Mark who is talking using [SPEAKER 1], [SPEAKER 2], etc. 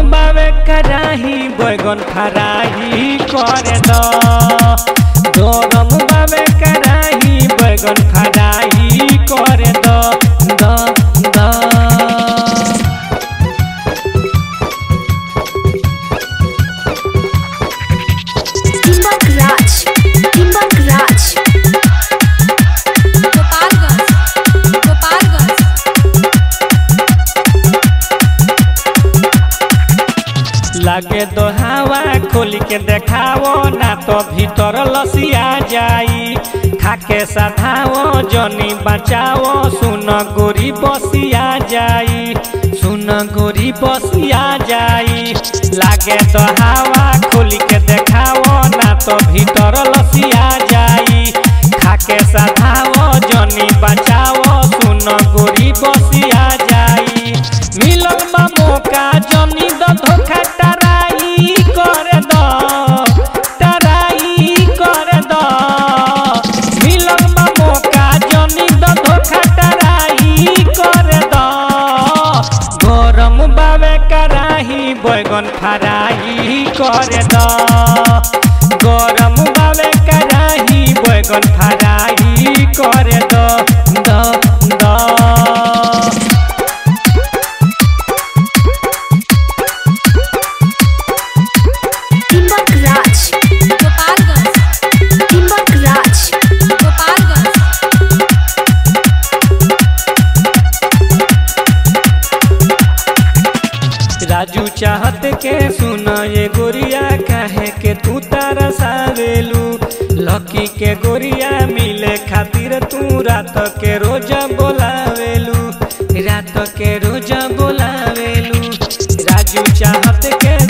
[SPEAKER 1] बावे कराही बैगन फराही करे द गरम बावे कराही बैगन फराही करे द द द
[SPEAKER 2] Timbuk Raj. Timbuk Raj.
[SPEAKER 3] Gopalganj Gopalganj
[SPEAKER 1] लागे दो हवा खोल के देखाओ ना तो भीतर लसिया जाई खाके साधाओ जनी बचाओ सुन गोरी बसिया जाई सुन गोरी बसिया जाई लागे तो हवा खोल के देखाओ ना तो भीतर लसिया जाई खाके साधाओ जनी बचाओ सुन गोरी बसिया जाई मिलल बा मौका जनी द धोखा टराई करे द टराई करे द मिलल बा मौका जनी द धोखा टराई करे द गरम बावे कराही बैगन फराई करे द गरम बावे कराही बैगन फराई करे द द द
[SPEAKER 2] Timbuk Raj.
[SPEAKER 3] Gopalganj
[SPEAKER 2] Timbuk Raj.
[SPEAKER 3] Gopalganj
[SPEAKER 1] Raju चाहत के सुना ये गोरिया काहे के तू तरसावेलू लकी के गोरिया मिले खातिर तू रात के रोज बोलावेलू रात के रोज बोलावेलू राजू चाहत के